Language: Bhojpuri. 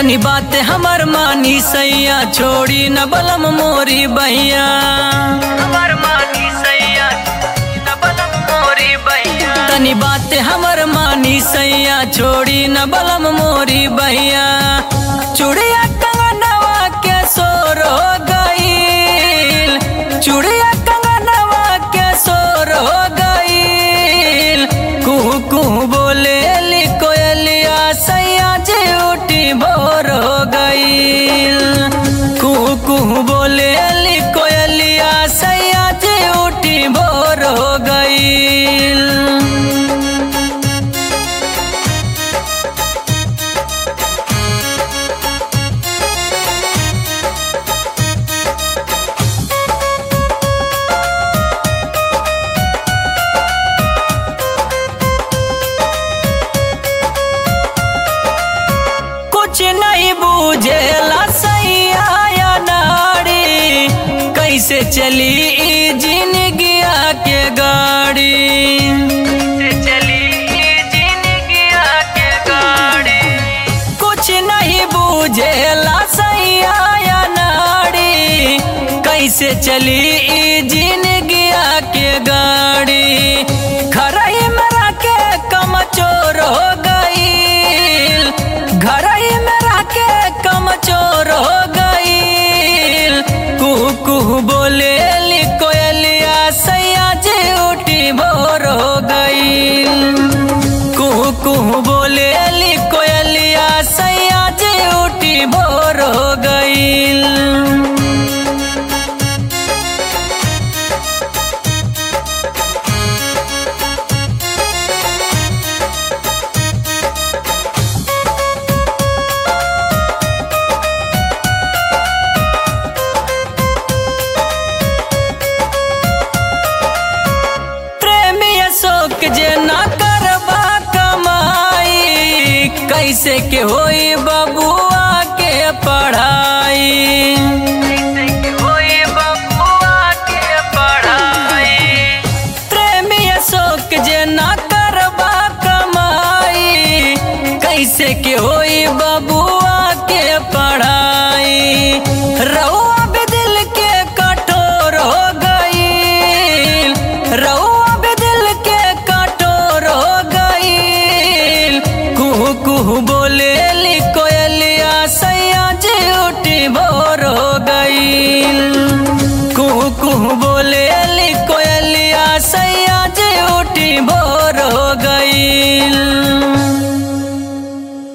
तनी बात हमर मानी सैया छोड़ी न बलम मोरी बैया हमर मानी सैया न बलम मोरी बैया तनी बात हमर मानी सैया छोड़ी न बलम मोरी बैया चूड़िया कंगनवा के सोर हो गईल चूड़िया कंगनवा के सोर हो गईल कुहू कुहू बोले ली कोयलिया सैया जे उठी भोर हो गईल कुहू कुहू बोले ली कोयलिया सैया जे उठी भोर हो गईल कुछ नहीं बूझेला सैया या नारी कैसे चली ई जिंदगिया के गाड़ी कैसे चली ई जिंदगिया के गाड़ी कुछ नहीं बूझेला सैया या नारी कैसे चली ई जिंदगिया के गाड़ी खरई मरा के कमचोर हो गईल घरई में के कमचोर हो गईल कुहू कुहू बोले ली कोयलिया सैया जे उठी भोर हो गईल कुहू कुहू बोले ली कोयलिया सैया जे उठी भोर हो गईल प्रेमी अशोक जे ना करबा कमाई कैसे के होई बबुआ के पढ़ाई कैसे के होई बबुआ के पढ़ाई प्रेमी अशोक जे ना करबा कमाई कैसे के होई बबुआ के पढ़ाई रउआ भी दिल के कठोर हो गईल रउआ भी दिल के कठोर हो गईल कुहू कुहू बोले लिको